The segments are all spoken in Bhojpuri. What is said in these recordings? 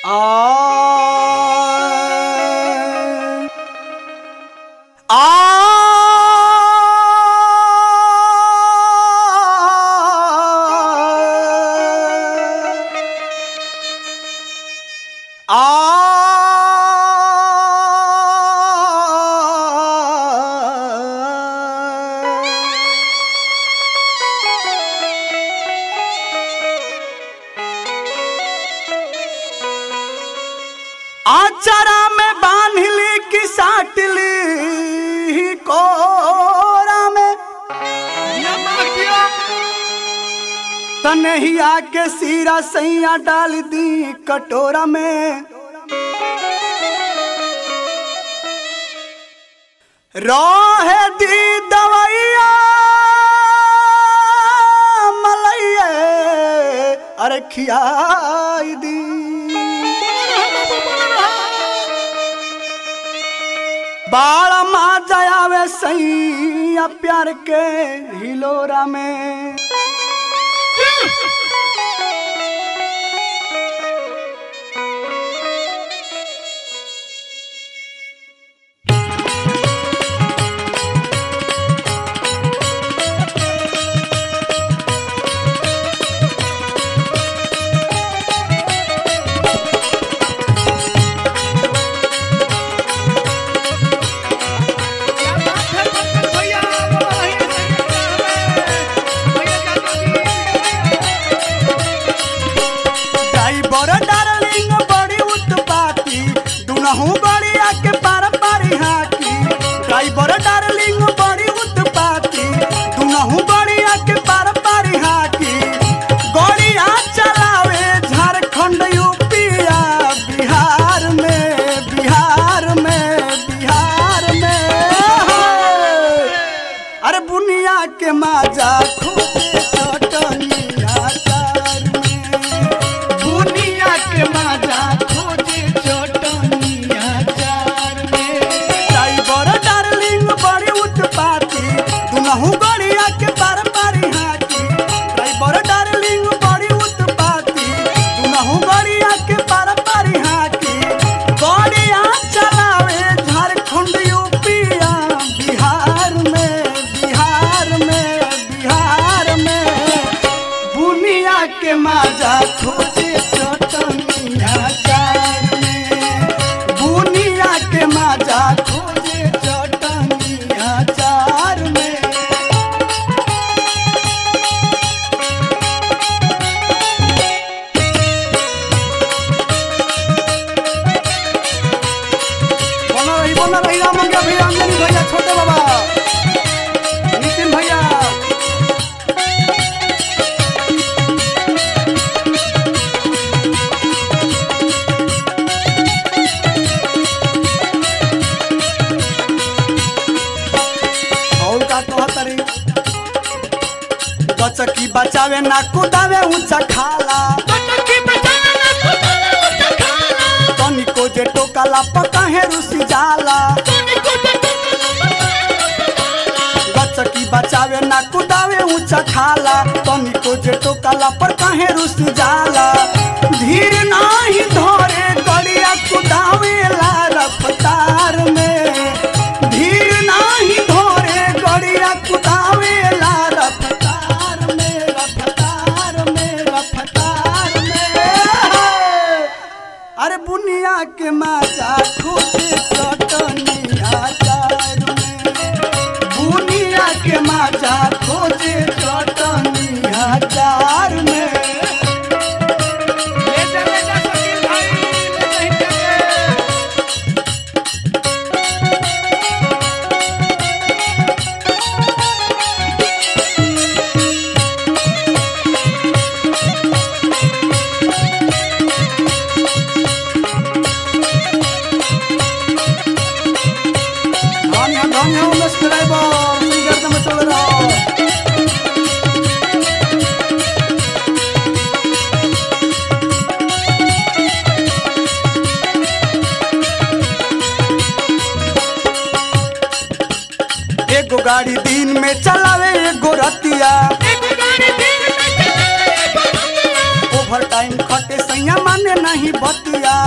आ आचारा में बांधली की साटली कोरा में तनहिया के सीरा सैया डाल दी कटोरा में रोहे दी दवैया मलैया अरे खियाई दी बाल माँ जायावे सैया प्यार के हिलोरा में ड्राइवर डार्लिंग बड़ी उत्पाती दुनहु गड़िया के पार पारी हाकी ड्राइवर डार्लिंग बड़ी उत्पाती दुनहु गड़िया के पार पारी हाकी गड़िया चलावे झारखंड यूपिया बिहार में बिहार में बिहार में अरे बुनिया के माजा खोजे चटनिया चार में बुनिया के माजा खोजे चटनिया चार में ड्राइवर डार्लिंग बड़ी उत्पाती दुनहु गड़िया के पार पारी हाकी ड्राइवर डार्लिंग बड़ी उत्पाती दुनहु गड़िया के पार पारी हाकी गड़िया चलावे झारखंड यूपिया बिहार में बिहार में बिहार में बुनिया के माजा खोजे चटनिया चार में बुनिया के माजा खोजे चटनिया चार में बना रही बना रही राम मंगे भैया अंजनी भैया छोटे बाबा नितिन भैया और का कहत रे गचकी बचावे ना कुदावे ऊंचा खाला तनिको जे टोकाला पकाहे रुसी जाला गचकी बचावे ना कुदावे ऊंचा खाला तनिको जे टोकाला पर काहे रुस जाला धीर नाही धरे गड़िया कुदावे ला रफ्तार में धीर नाही धरे गड़िया कुदावे ला रफ्तार में रफ्तार में रफ्तार में अरे बुनिया के माचा खोजे चटनिया चार में बुनिया के माचा खोजे चटनिया चार में धन्य धन्य उमेश ड्राइवर सिंगर में चल रहा एगो गाड़ी दिन में चलावे एगो रतिया ओवर टाइम खटे सैया माने नहीं बतिया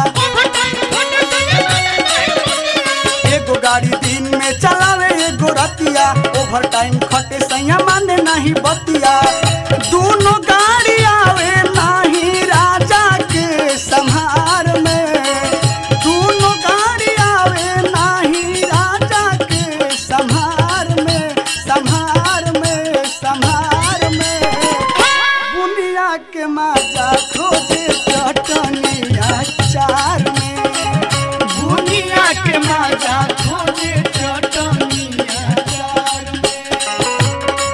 गाड़ी दिन में चलावे एगो रतिया ओवर टाइम खटे सैया माने नहीं बतिया दोनों गाड़ी आवे नाही राजा के संहार में दोनों गाड़ी आवे नाही राजा के संहार में संहार में संहार में बुनिया के माजा खोजे चटनिया चार में बुनिया के माजा खोजे चटनिया चार में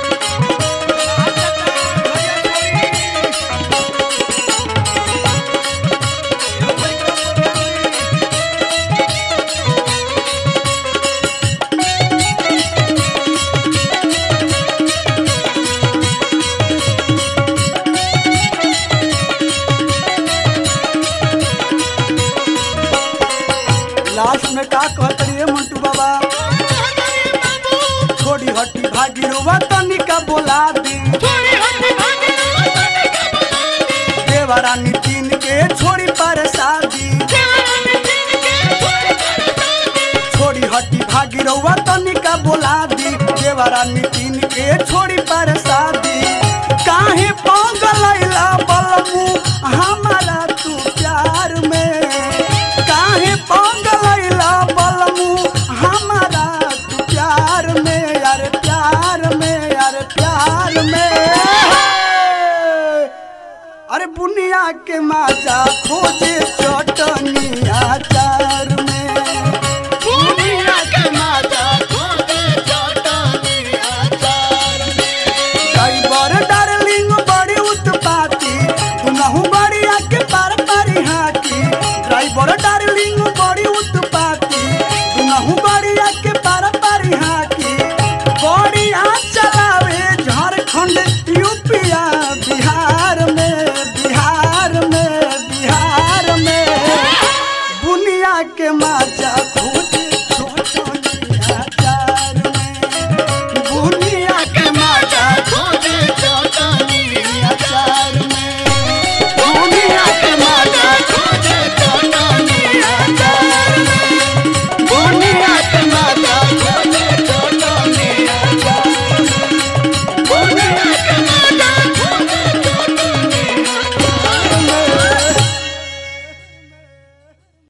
लास्ट में का कहत रहिए मंटू बाबा छोड़ी हटी भागी रुआ तनिका बोला दी देवरा नितिन के छोड़ी पर शादी छोड़ी हटी भागी रुआ तनिका बोला दी देवरा नितिन के छोड़ी पर शादी काहे पगलैला बलमू हमारा तू प्यार में काहे पगलैला बलमू हमारा तू प्यार में यार प्यार में यार प्यार में अरे बुनिया के माजा खोजे चटनिया